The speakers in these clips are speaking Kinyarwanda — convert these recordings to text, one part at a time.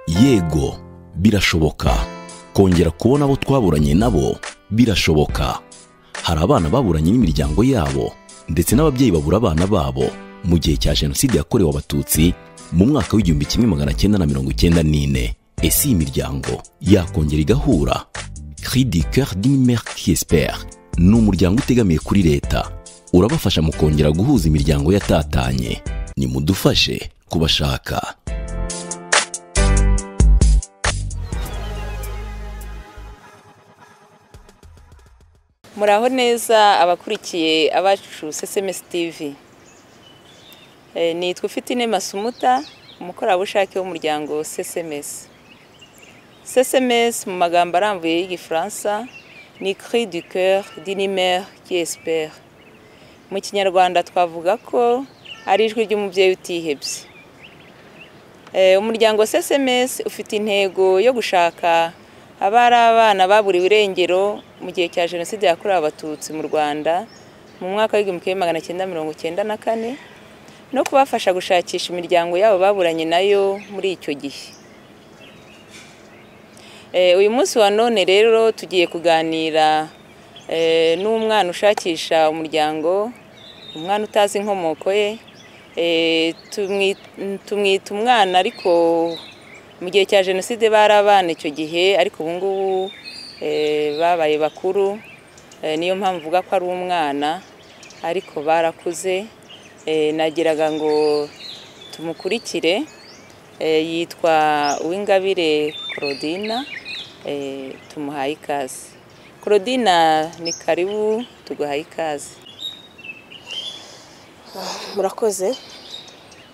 yego birashoboka kongera kubona abo twaburanye nabo birashoboka hari abana baburanye n'imiryango yabo ndetse n'ababyeyi babura abana babo mu gihe cya jenoside yakorewe abatutsi mu mwaka w'igihumbi kimwe magana cyenda na mirongo icyenda n'ine ese iyi miryango yakongera igahura cri du coeur d'une mère qui espère ni umuryango utegamiye kuri leta urabafasha mu kongera guhuza imiryango yatatanye nimudufashe kubashaka muraho neza abakurikiye abacu sesemesi tivi nitwa ufite masumuta umukorerabushake w'umuryango sesemesi sesemesi mu magambo arambuye y'igifaransa ni cri du coeur dinimere kiesiperi mu kinyarwanda twavuga ko ari ijwi ry'umubyeyi utihebye umuryango sesemesi ufite intego yo gushaka abari abana baburiwe irengero mu gihe cya jenoside yakorewe abatutsi mu rwanda mu mwaka w'igihumbi kimwe magana cyenda mirongo cyenda na kane no kubafasha gushakisha imiryango yabo baburanye nayo muri icyo gihe uyu munsi wa none rero tugiye kuganira n'umwana ushakisha umuryango umwana utazi inkomoko ye tumwita umwana ariko mu gihe cya jenoside bari abana icyo gihe ariko ubu ngubu babaye bakuru niyo mpamvu uvuga ko ari umwana ariko barakuze nagiraga ngo tumukurikire yitwa uw'ingabire Claudina tumuhaye ikaze Claudina ni karibu tuguhaye ikaze murakoze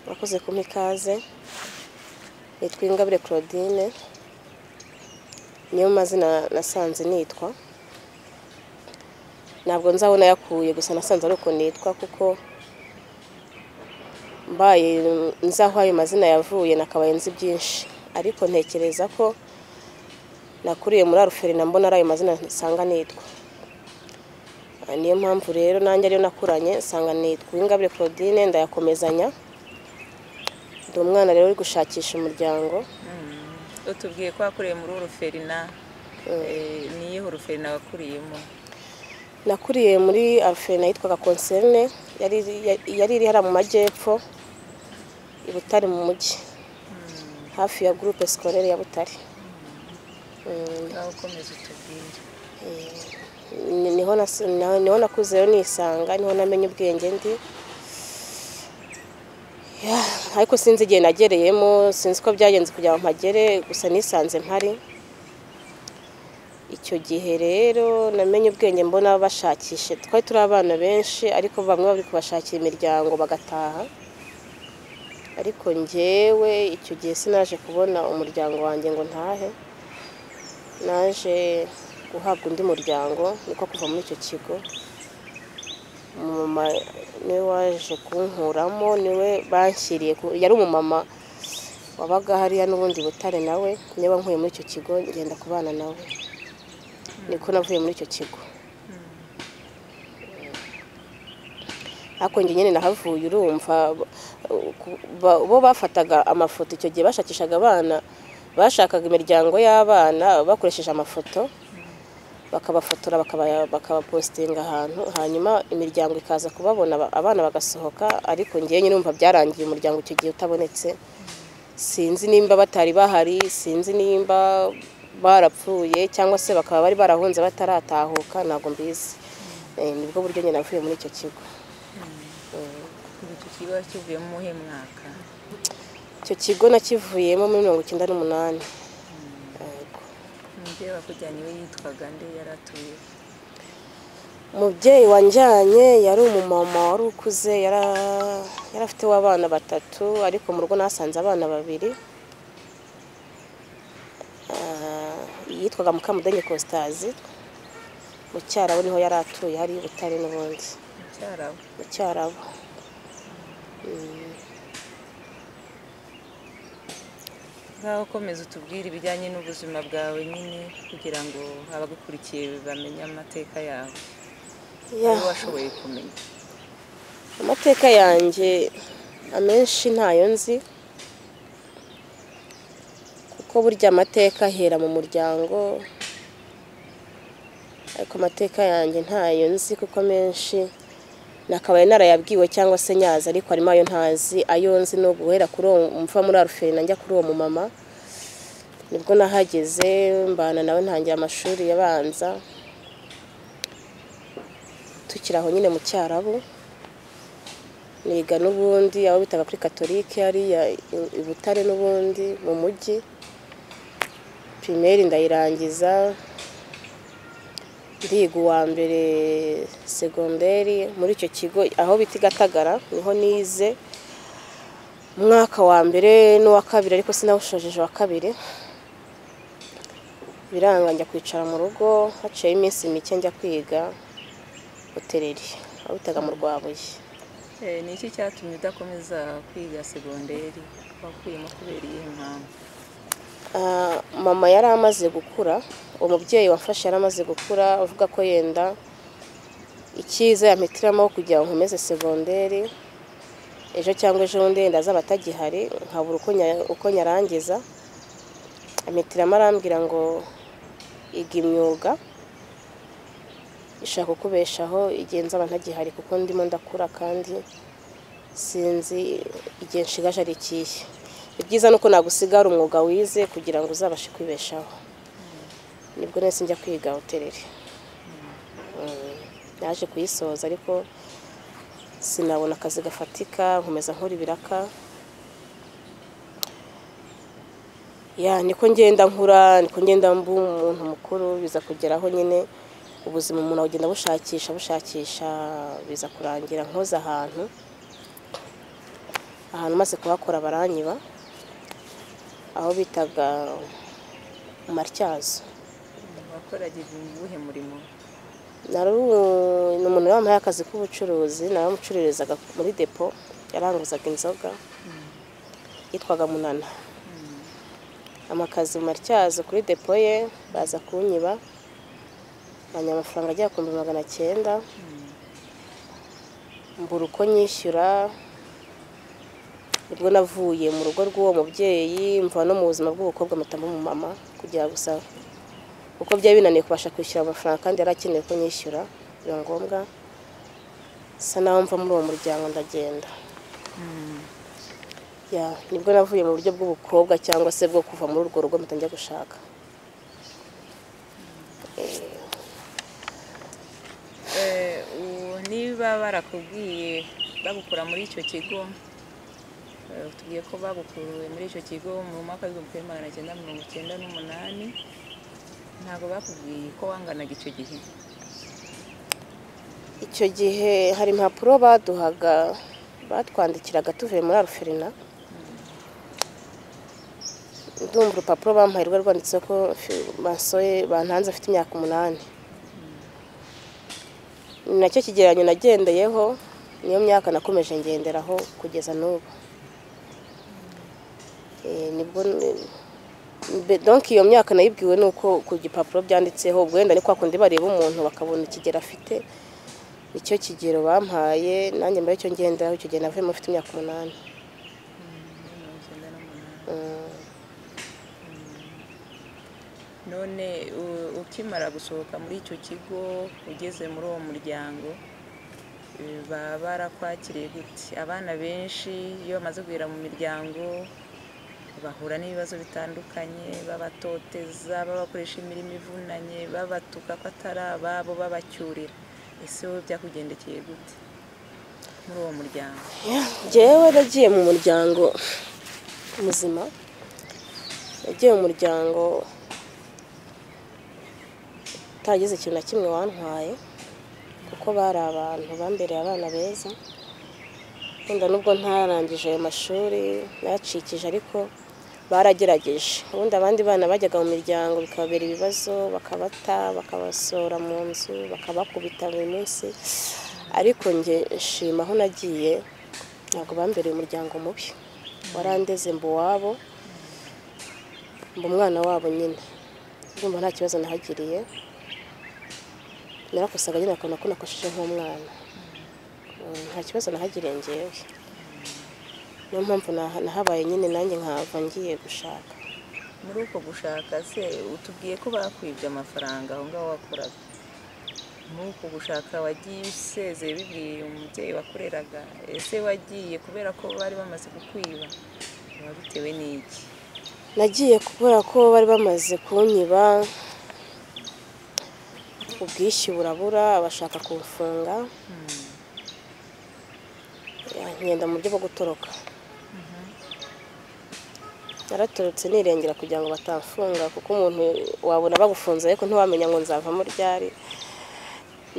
murakoze kumpa ikaze nitwa ingabire claudine niyo mazina nasanze nitwa ntabwo nzabona yakuye gusa nasanze ari uko nitwa kuko mbaye nzi aho ayo mazina yavuye nakabaye nzi byinshi ariko ntekereza ko nakuriye muri aruferina mbona ari ayo mazina nsanga nitwa niyo mpamvu rero nanjye ariyo nakuranye nsanga nitwa ingabire claudine ndayakomezanya ndi umwana rero uri gushakisha umuryango utubwiye ko wakuriye muri uruferina niyo uruferina wakuriyemo nakuriye muri aruferina yitwaga konserine yari iri hariya mu majyepfo i butare mu mujyi hafi ya gurupe sikorere ya butare niho nakuze rero nisanga niho namenya ubwenge ndi ariko sinzi igihe nagereyemo sinzi ko byagenze kugira ngo mpagere gusa nisanze mpari icyo gihe rero namenye ubwenge mbona bashakishe twari turi abana benshi ariko bamwe bari kubashakira imiryango bagataha ariko ngewe icyo gihe sinaje kubona umuryango wanjye ngo ntahe naje guhabwa undi muryango niko kuva muri icyo kigo umumama niwe waje kunkuramo niwe banshyiriye yari umumama wabaga hariya n'ubundi butare nawe niba nkuye muri icyo kigo ngenda kubana nawe niko navuye muri icyo kigo hakongi nyine nahavuye urumva bo bafataga amafoto icyo gihe bashakishaga abana bashakaga imiryango y'abana bakoresheje amafoto bakabafotora bakabapositinga ahantu hanyuma imiryango ikaza kubabona abana bagasohoka ariko ngewe nyine umva byarangiye umuryango icyo gihe utabonetse sinzi nimba batari bahari sinzi nimba barapfuye cyangwa se bakaba bari barahunze bataratahuka ntabwo mbizi nibwo buryo nyine navuye muri icyo kigo icyo kigo kivuyemo uwuhe mwaka icyo kigo nakivuyemo muri mirongo icyenda n'umunani umubyeyi wakujyanye we yitwaga nde yari atuye umubyeyi wanjyanye yari umumama wari ukuze yari afite abana batatu ariko mu rugo nasanze abana babiri yitwaga mukamudenge kositazi mu cyarabu niho yari atuye hari butare n'ubundi mu cyarabu ngaho ukomeza utubwire ibijyanye n'ubuzima bwawe nyine kugira ngo abagukurikiye bamenye amateka yawe niba washoboye kumenya amateka yanjye amenshi ntayo nzi ko burya amateka ahera mu muryango ariko amateka yanjye ntayo nzi kuko menshi nakabaye narayabwiwe cyangwa se nyazi ariko harimo ayo ntazi ayo nzi ni uguhera kuri uwo mva muri aruferi najya kuri uwo mumama nibwo nahageze mbana nawe ntangiye amashuri abanza tukiri aho nyine mu cyarabu niga n'ubundi abo bitaga kuri katolike hariya i- i butare n'ubundi mu mujyi pirimeri ndayirangiza ndiga uwa mbere segonderi muri icyo kigo aho bita i gatagara niho nize umwaka wa mbere n'uwa kabiri ariko sinawushojeje wa kabiri biranga njya kwicara mu rugo haciyeho iminsi mike njya kwiga hoteleri aho bitaga mu rwabuye Eh, ni iki cyatumye udakomeza kwiga segonderi wakuyemo kubera iyihe mpamvu Ah, mama yari amaze gukura uwo mubyeyi wamfashe yari amaze gukura avuga ko yenda icyiza yampitiramo kugira ngo nkomeze segonderi ejo cyangwa ejo bundi yenda azaba atagihari nkabura uko nya- uko nyarangiza ampitiramo arambwira ngo iga imyuga ishaka kukubeshaho igihe nzaba ntagihari kuko ndimo ndakura kandi sinzi igihe nshigaje ari ikihe ibyiza ni uko nagusigara umwuga wize kugira ngo uzabashe kwibeshaho nibwo nese njya kwiga hotereri Mm. naje kuyisoza ariko sinabona akazi gafatika nkomeza nkora ibiraka ya niko ngenda nkura niko ngenda mba umuntu mukuru biza kugeraho nyine ubuzima umuntu agenda bushakisha bushakisha biza kurangira nkoze ahantu ahantu maze kuhakora baranyiba aho bitaga martyazo wakoraga ubuhe murimo nari umu- ni umuntu wampaye akazi k'ubucuruzi naramucururizaga muri depo yaranguzaga inzoga yitwaga munana amakazi mu matyazo kuri depo ye baza kunyiba banywa amafaranga agera ku bihumbi magana cyenda mbura uko nyishyura nibwo navuye mu rugo rw'uwo mubyeyi mva no mu buzima bw'ubukobwa mpita mba umumama kugira gusa kuko byari binaniye kubasha kwishyura amafaranga kandi yari akeneye ko nyishyura biba ngombwa bisa naho mva muri uwo muryango ndagenda Ya, nibwo navuye mu buryo bw'ubukobwa cyangwa se bwo kuva muri urwo rugo mpita njya gushaka Eh, ubu niba barakubwiye bagukura muri icyo kigo eh, tubwiye ko bagukuruwe muri icyo kigo mu mwaka w'ibihumbi kimwe magana cyenda mirongo icyenda n'umunani ntabwo bakubwiye ko wanganaga icyo gihe icyo gihe hari impapuro baduhaga batwandikiraga tuvuye muri aruferina ndumva urupapuro bampaye rwari rwanditseho ko fi- basoye bantanze afite imyaka umunani ni nacyo kigereranyo nagendeyeho niyo myaka nakomeje ngenderaho kugeza n'ubu Eh, nibwo n- Be- donc iyo myaka nayibwiwe ni uko ku gipapuro byanditseho ubwo wenda ni kwa kundi bareba umuntu bakabona ikigero afite icyo kigero bampaye nanjye mbere icyo ngenderaho icyo gihe navuyemo mfite imyaka umunani mirongo icyenda n'umunani Mm. none u- ukimara gusohoka muri icyo kigo ugeze muri uwo muryango eh, baba barakwakiriye gute abana benshi iyo bamaze kugera mu miryango bahura n'ibibazo bitandukanye babatoteza babakoresha imirimo ivunanye babatuka ko atari ababo babacyurira ese wowe byakugendekeye gute muri uwo muryango njyewe nagiye mu muryango muzima nagiye mu muryango utagize ikintu na kimwe wantwaye kuko bari abantu bambereye abana beza wenda nubwo ntarangije ayo mashuri nayacikije ariko baragerageje ubundi abandi bana bajyaga mu miryango bikababera ibibazo bakabata bakabasohora mu nzu bakabakubita buri munsi ariko njye nshima aho nagiye ntabwo bambereye umuryango mubi warandeze mba uwabo mba umwana wabo nyine ndumva nta kibazo nahagiriye narakosaga nyine akabona ko nakosheje nk'umwana Mm, nta kibazo nahagiriye ngewe niyo mpamvu naha- nahabaye nyine nanjye nkava ngiye gushaka muri uko gushaka se utubwiye ko bakwibye amafaranga aho ngaho wakoraga muri uko gushaka wagiye usezeye bibwiye umubyeyi wakoreraga ese wagiye kubera ko bari bamaze kukwiba biba bitewe n'iki nagiye kubera ko bari bamaze kunyiba ubwishyu burabura bashaka kubufunga nkenda mu buryo bwo gutoroka naratorotse nirengera kugira ngo batamfunga kuko umuntu wabona bagufunze ariko ntiwamenya ngo nzavamo ryari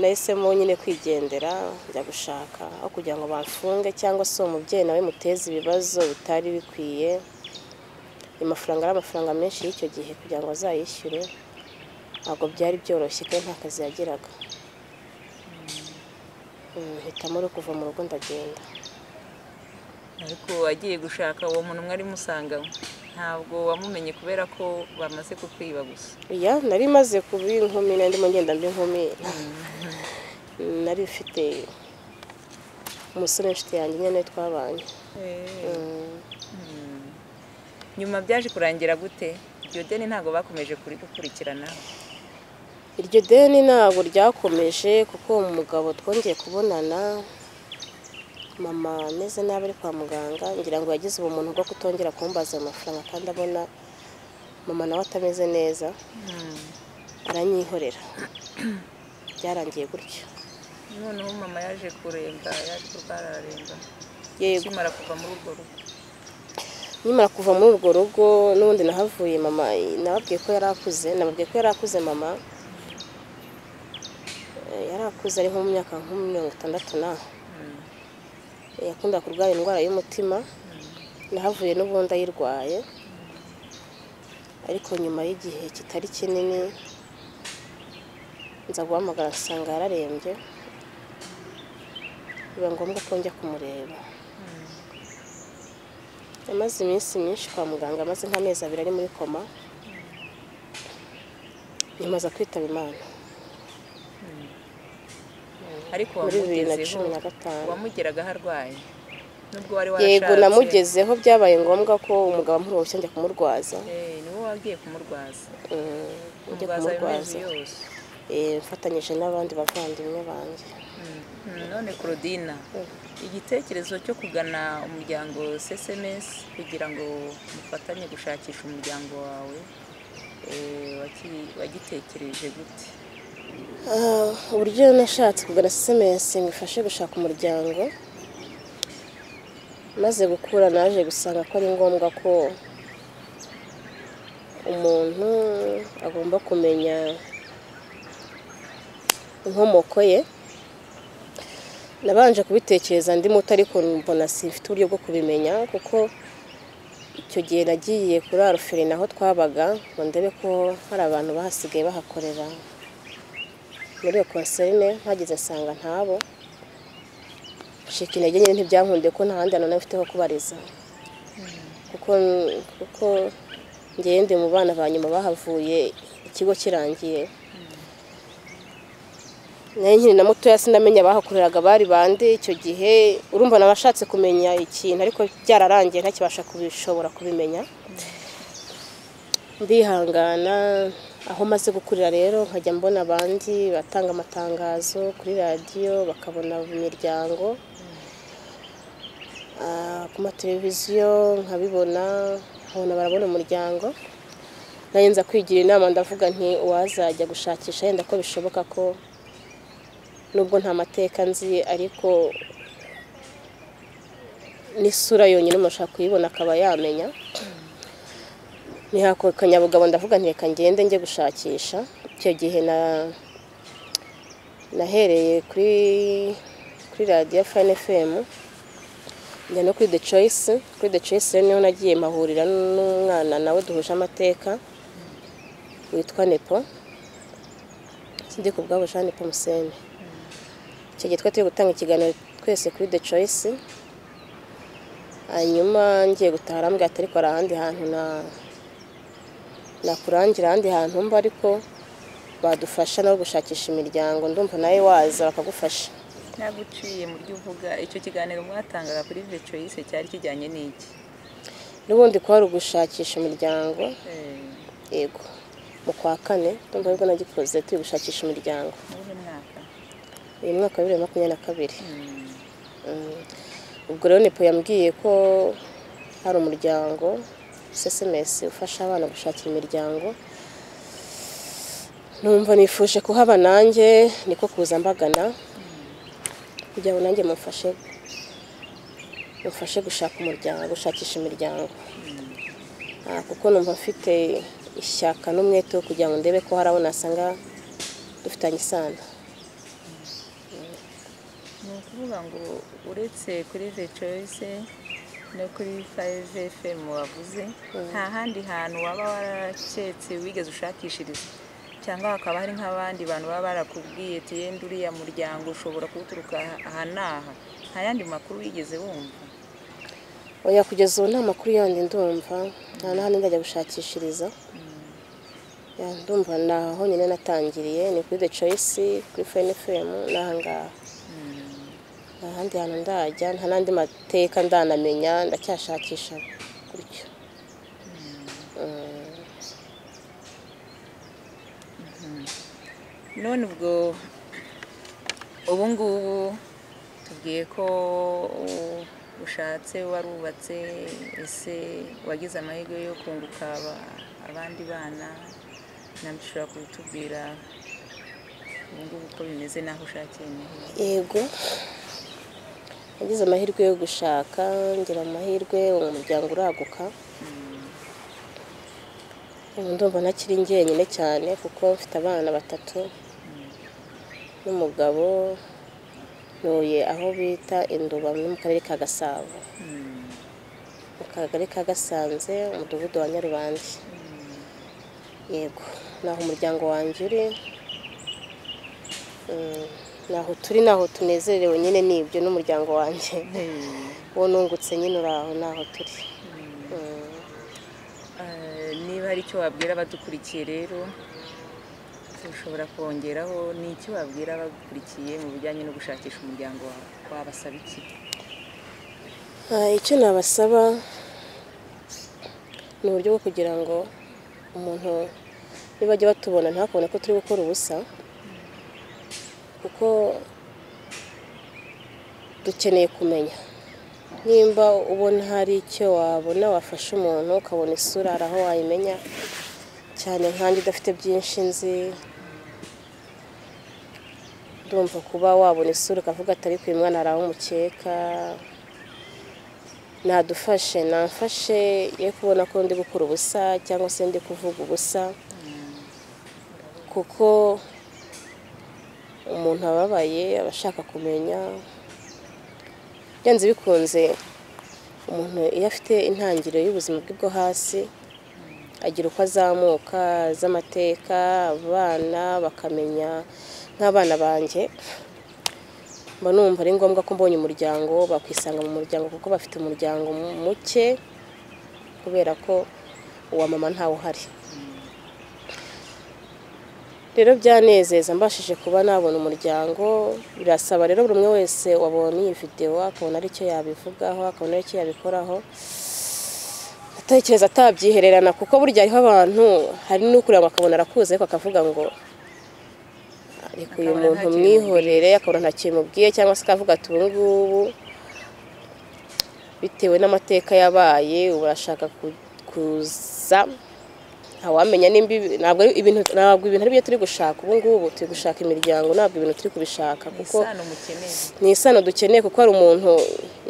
nahisemo nyine kwigendera njya gushaka aho kugira ngo bamfunge cyangwa se uwo mubyeyi nawe muteze ibibazo bitari bikwiye amafaranga ari amafaranga menshi y'icyo gihe kugira ngo azayishyure ntabwo byari byoroshye kandi nta kazi yagiraga Mm, hitamo rero kuva mu rugo ndagenda ariko wagiye gushaka uwo muntu mwari musanganywe ntabwo wamumenye kubera ko bamaze kukwiba gusa iya nari maze kuba inkumi nari ndimo ngenda mbi inkumi nari mfite umusore w'inshuti yanjye nyine twabanye Mm. nyuma byaje kurangira gute iryo deni ntabwo bakomeje kurigukurikiranaho iryo deni ntabwo ryakomeje kuko uwo mugabo twongeye kubonana mama ameze nabi ari kwa muganga ngira ngo yagize ubumuntu bwo kutongera kumbaza ayo mafaranga kandi abona mama nawe atameze neza aranyihorera byarangiye gutyo noneho mama yaje kuremba yaje kurwara araremba yego akimara kuva muri urwo rugo nkimara kuva muri urwo rugo n'ubundi nahavuye mama nababwiye ko yari akuze nababwiye ko yari akuze mama Eh, yari akuze ari nko mu myaka nko muri mirongo itandatu naho yakunda kurwara indwara y'umutima nahavuye n'ubundi ayirwaye ariko nyuma y'igihe kitari kinini nza guhamagara nsanga yararembye biba ngombwa ko njya kumureba yamaze iminsi myinshi kwa muganga amaze nk'amezi abiri ari muri koma nyamaza kwitaba imana ariko muri bibiri na cumi wamugezeho na gatanu wamugeraga arwaye nubwo wari warashatse yego namugezeho byabaye ngombwa ko umugabo amuruhushya njya kumurwaza Eh, ni wowe wagiye kumurwaza Mm, njya kumurwaza ayo mezi kumurwaza yose Eh, mfatanyije n'abandi bavandimwe banjye Mm, none claudine igitekerezo cyo kugana umuryango sms kugira ngo mufatanye gushakisha umuryango wawe eh, waki- wagitekereje gute Ah, uburyo nashatse kugura sms ngo ifashe gushaka umuryango maze gukura naje gusanga ko ari ngombwa ko umuntu agomba kumenya inkomoko ye nabanje kubitekereza ndi muto ariko mbona simfite uburyo bwo kubimenya kuko icyo gihe nagiye kuri aruferi naho twabaga ngo ndebe ko hari abantu bahasigaye bahakorera muri iyo konserine mpageze nsanga ntabo ncika intege nyine ntibyankundiye ko nta handi hantu nari mfite ho kubariza kuko kuko ngewe ndi mu bana ba nyuma bahavuye ikigo kirangiye nayo nkiri na mutoya sinamenya abahakoreraga bari bande icyo gihe urumva nabashatse kumenya ikintu ariko byararangiye ntakibasha kubishobora kubimenya ndihangana aho maze gukurira rero nkajya mbona abandi batanga amatangazo kuri radiyo bakabona imiryango Ah, ku mateleviziyo nkabibona nkabona barabona umuryango nanjye nza kwigira inama ndavuga nti uwazajya gushakisha yenda ko bishoboka ko nubwo nta mateka nzi ariko n'isura yonyine umuntu ashobora kuyibona akaba yamenya ntihako kanyabugabo ndavuga nti reka ngende njye gushakisha icyo gihe na nahereye kuri kuri radiyo fani fm njya no kuri the choice kuri the choice rero niho nagiye mahurira n'umwana nawe duhuje amateka witwa nepo sindi ku bwabo jean nepo musene icyo gihe twari turi gutanga ikiganiro twese kuri the choice hanyuma ngiye gutaha arambwira ati ariko hari ahandi hantu na nakurangira ahandi hantu mba ariko badufasha no gushakisha imiryango ndumva nawe waza bakagufasha naguciye mu byo uvuga icyo kiganiro mwatangaga kuri the choice cyari kijyanye n'iki n'ubundi kwari ugushakisha imiryango Eh, yego mu kwa kane ndumva aribwo nagikoze turi gushakisha imiryango muri mwaka uyu mwaka wa bibiri na makumyabiri na kabiri Mm. ubwo rero nipo yambwiye ko hari umuryango sms ufasha abana gushakira imiryango numva nifuje kuhaba nanjye niko kuza mbagana kugira ngo nanjye mumfashe mumfashe gushaka umuryango gushakisha imiryango Ah, kuko numva mfite ishyaka n'umwete wo kugira ngo ndebe ko hari abo nasanga dufitanye isano ni ukuvuga ngo uretse kuri vecoyise no kuri fayive efemu wavuze nta handi hantu waba waraketse wigeze ushakishiriza cyangwa hakaba hari nk'abandi bantu baba barakubwiye ati yenda uriya muryango ushobora kuwuturuka aha n'aha nta yandi makuru wigeze wumva oya kugeza ubu nta makuru yandi ndumva nta n'ahandi ndajya gushakishiriza Ya, ndumva ni aho nyine natangiriye ni kuri the choice kuri fnfm n'ahangaha nta handi hantu ndajya nta n'andi mateka ndanamenya ndacyashakisha gutyo none ubwo ubu ngubu tubwiye ko ushatse warubatse ese wagize amahirwe yo kunguka aba- abandi bana nabyo ushobora kubitubwira ubu ngubu uko bimeze n'aho ushakiye ni heza yego nagize amahirwe yo gushaka ngira amahirwe umuryango uraguka ubu ndumva ntakiri njyenyine cyane kuko mfite abana batatu n'umugabo ntuye aho bita induba no mu karere ka gasabo mu kagari ka gasanze umudugudu wa nyarubandi yego naho umuryango wanjye uri Mm, naho turi naho tunezerewe nyine ni ibyo n'umuryango wanjye uwo nungutse nyine uri aho naho turi Mm. Eh, niba hari icyo wabwira abadukurikiye rero ushobora kongeraho ni iki wabwira abagukurikiye mu bijyanye no gushakisha umuryango wawe wabasaba iki Ah, icyo nabasaba ni uburyo bwo kugira ngo umuntu nibajya batubona ntakubone ko turi gukora ubusa kuko dukeneye kumenya nimba ubona hari icyo wabona wafasha umuntu ukabona isura hari aho wayimenya cyane nkanjye udafite byinshi nzi ndumva kuba wabona isura ukavuga atari ku mwana hari aho umukeka nadufashe namfashe ye kubona ko ndi gukora ubusa cyangwa se ndi kuvuga ubusa kuko umuntu ababaye aba ashaka kumenya byanze bikunze umuntu iyo afite intangiriro y'ubuzima bwe bwo hasi agira uko azamuka z'amateka abana bakamenya nk'abana banjye mba numva ari ngombwa ko mbonye umuryango bakwisanga mu muryango kuko bafite umuryango mu- muke kubera ko uwa mama ntawe uhari rero byanezeza mbashije kuba nabona umuryango birasaba rero buri umwe wese wabonye iyi videwo akabona ari icyo yabivugaho akabona ari icyo yabikoraho atekereza atabyihererana kuko burya hariho abantu hari n'ukureba akabona arakuze ariko akavuga ngo ariko uyu Akabona muntu nta kintu mwihorere akabona nta kintu mubwiye cyangwa se akavuga ati ubu ngubu bitewe n'amateka yabaye ubu urashaka ku- kuza ntawamenya nimba ibi- ntabwo ari ibintu ntabwo ibintu ari byo turi gushaka ubu ngubu turi gushaka imiryango ntabwo ibintu turi kubishaka kuko isano mukeneye ni isano dukeneye kuko hari umuntu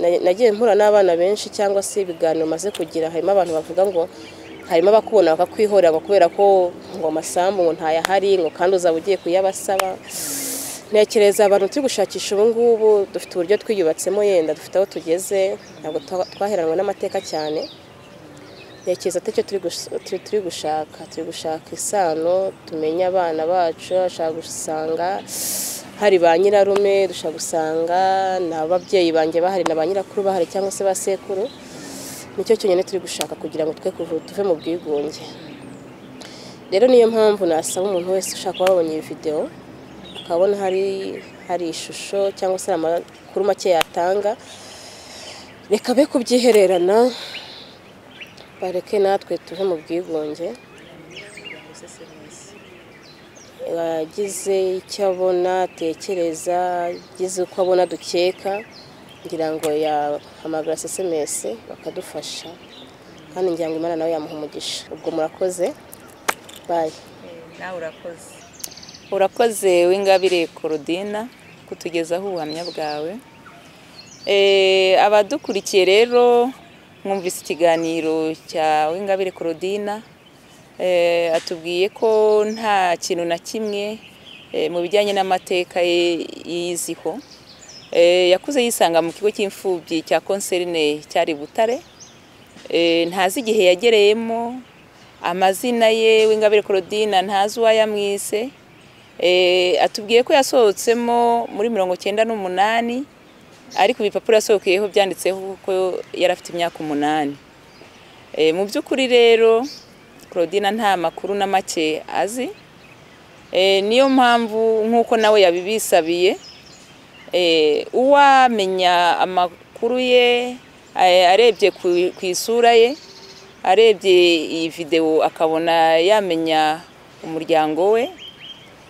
na- nagiye mpura n'abana benshi cyangwa se ibiganiro maze kugira harimo abantu bavuga ngo harimo abakubona bakakwihorera ngo kubera ko ngo amasambu ngo ntayahari ngo kandi uzaba ugiye kuyabasaba ntekereza abantu turi gushakisha ubu ngubu dufite uburyo twiyubatsemo yenda dufite aho tugeze ntabwo twa- twaheranwe n'amateka cyane ntekereza atari cyo turi gush- turi- turi gushaka turi gushaka isano tumenye abana bacu dushaka gusanga hari ba nyirarume dushaka gusanga ni ababyeyi banjye bahari na ba nyirakuru bahari cyangwa se ba sekuru nicyo cyonyine turi gushaka kugira ngo twe kuvu- tuve mu bwigunge rero niyo mpamvu nasaba umuntu wese ushaka kuba wabonye iyi videwo akabona hari hari ishusho cyangwa se hari amakuru make yatanga reka be kubyihererana bareke natwe tuve mu bwigunge cms yagize icyo abona atekereza agize uko abona dukeka ngira ngo yahamagara sms bakadufasha kandi ngira ngo imana nawe yamuha umugisha ubwo murakoze bayi nawe urakoze urakoze w'ingabire korodina kutugezaho ubuhamya bwawe Eh, abadukurikiye rero mwumvise ikiganiro cya w'ingabire korodina Eh, atubwiye ko nta kintu na kimwe eh, mu bijyanye n'amateka ye yiziho Eh, yakuze yisanga mu kigo cy'imfubyi cya konserine cyari butare Eh, ntazi igihe yagereyemo amazina ye w'ingabire korodina ntazi uwo yamwise Eh, atubwiye ko yasohotsemo muri mirongo cyenda n'umunani ariko ibipapuro yasohokeyeho byanditseho ko yari afite imyaka umunani Eh, mu by'ukuri rero claudine nta makuru na make azi Eh, niyo mpamvu nk'uko nawe yabibisabiye Eh, uwamenya amakuru ye eh, arebye ku ku isura ye arebye iyi videwo akabona yamenya umuryango we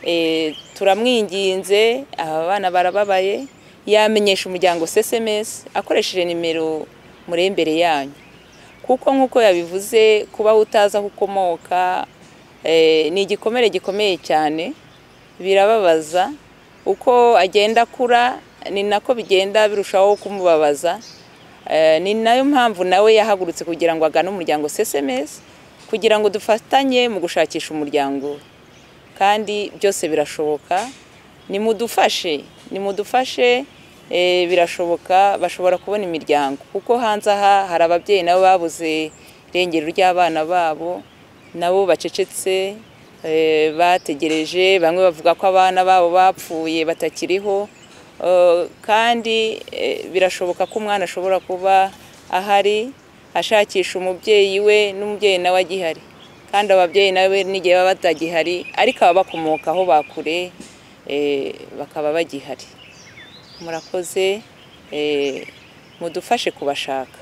Eh, turamwinginze aba bana barababaye yamenyesha umuryango sms akoresheje nimero muri imbere yanyu kuko nk'uko yabivuze kuba utazi aho ukomoka eh, ni igikomere gikomeye cyane birababaza uko agenda akura ni nako bigenda birushaho kumubabaza Eh, ni nayo mpamvu nawe yahagurutse kugira ngo agane umuryango sms kugira ngo dufatanye mu gushakisha umuryango we kandi byose birashoboka nimudufashe nimudufashe eh, birashoboka bashobora kubona imiryango kuko hanze aha hari ababyeyi nabo babuze irengero ry'abana babo nabo bacecetse eh, bategereje bamwe bavuga ko abana babo bapfuye batakiriho Eh, kandi eh, birashoboka ko umwana ashobora kuba ahari ashakisha umubyeyi we n'umubyeyi nawe agihari kandi ababyeyi nawe n'igihe baba batagihari ariko ababa bakomokaho bakure eh, bakaba bagihari murakoze eh, mudufashe kubashaka